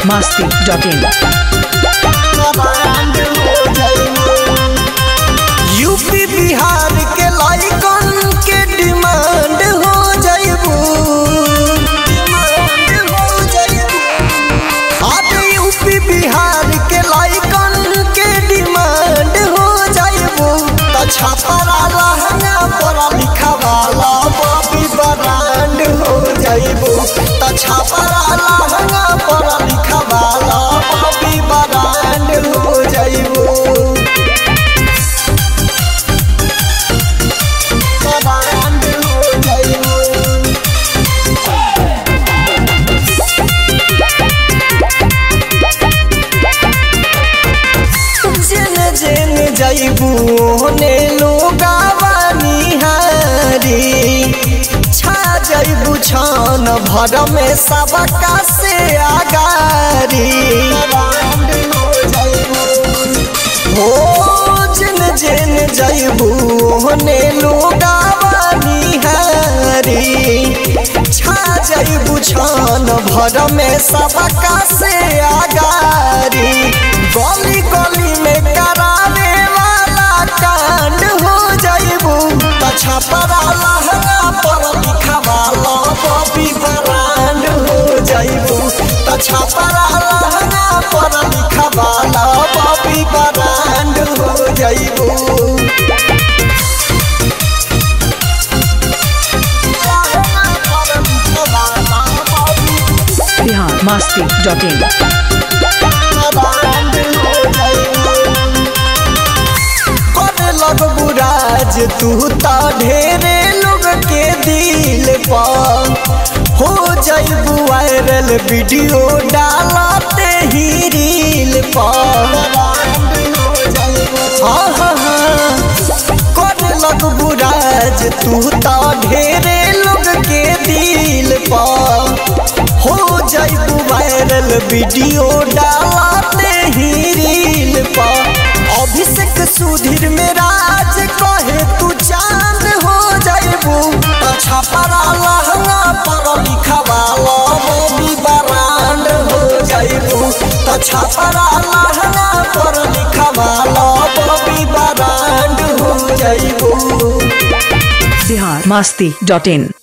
masti.in. UP Bihar के लाइकन के डिमांड हो जाइबू अब यूपी बिहार के लाइकन के डिमांड हो जाइबू त छापरा लहंगा पढ़ा लिखा वाला बॉबी ब्रांड हो जाइबू त छापरा लहंगा पढ़ा लिखा वाला बॉबी ब्रांड हो जाइबू ब्रांड हो जाइबू जेन जेन जाइबू ओने लोगावा निहारी छा जाइबू छान भर में सबका से आगारी हो जेन जेन जाइबू ओने लोगावा निहारी छा जाइबू छान भर में सबका से आगारी गली गली में करावे वाला कांड हो जाइबू तछा परा लहंगा पर लिखा वाला बॉबी ब्रांड हो जाइबू तछा परा लहंगा पर लिखा वाला बॉबी ब्रांड हो जाइबू लहंगा पर लिखा वाला बॉबी Bihar masti.in. करे लगबू राज तू त ढेरे लोग के दिल पर हो जाइबू वायरल वीडियो डालते ही रील पर हाँ हाँ हाँ करे लगबू राज तू त ढेरे लोग के दिल पर हो जाइबू वायरल वीडियो डालते ही रील पर अभिषेक सुधीर में राज कहे तू चांद हो जाइबू अच्छा परा लहंगा पर लिखा वाला बॉबी ब्रांड हो जाइबू अच्छा परा लहंगा पर लिखा वाला बॉबी ब्रांड हो जाइबू Bihar masti.in.